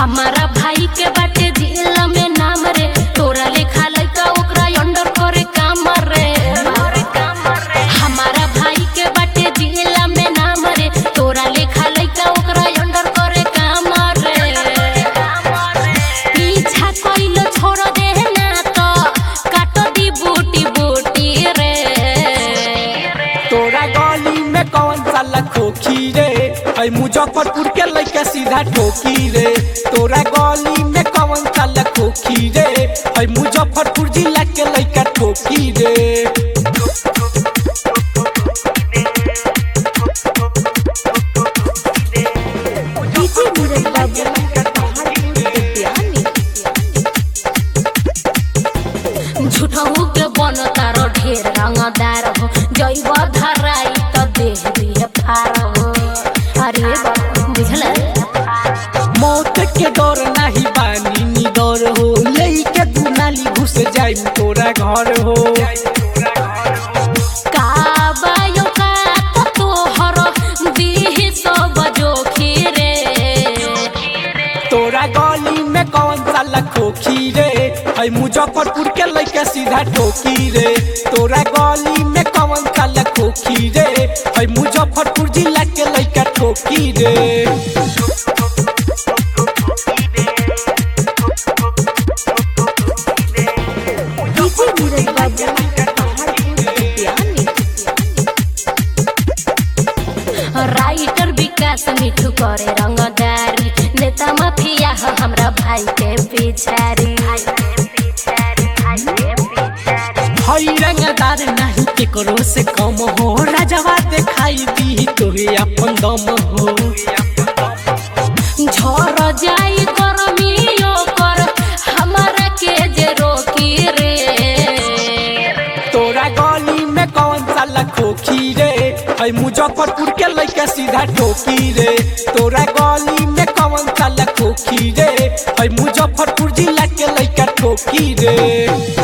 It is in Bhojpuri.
हमारा भाई के बाटे जिला में नाम रे तोरा लेखा लइका ओकरा अंडर करे काम रे हमारा भाई के बाटे जिला में नाम रे तोरा लेखा लइका ओकरा अंडर करे काम रे पीछा कइलो छोड़ दे ना तो काट दी बूटी बूटी रे तोरा गली में कौन साला खोखी रे ऐ मुजफ्फरपुर के लइका सीधा ठोकी रे तोरा गली में कौन साला खोखी रे ऐ मुजफ्फरपुर जिला के लइका ठोकी रे डीजे नीरज बाबू झूठहू के बन तारो ढेर रंगदार हो जैब धराई त देह दिए फार हो अरे बाबा बुझल मौत के डर नाही बानी नी डर हो लेके दुनाली घुस जाई तोरा घर हो का बायो का त तोहर देह सब जोखिरे तोरा गली में कौन साला खोखी रे ऐ मुजफ्फरपुर के लइका सीधा ठोकी रे तोरा गली में कौन साला खोखी रे ऐ मुजफ्फरपुर जिला के लइका ठोकी रे डीजे नीरज बाबू राइटर विकास मिठू करे रंगदारी नेता माफिया ह हमरा भाई के पिछारी हई रंगदार नहीं केकरो से कम हो राजवा देखाई दी तोहे अपन दम हो झर जाई करमियो कर हमरा के जे रोकी रे तोरा गली में कौन साला खोखी रे ऐ मुजफ्फरपुर के लइका सीधा ठोकी रे तोरा गली में कौन साला खोखी रे ऐ मुजफ्फरपुर जिला के लइका ठोकी रे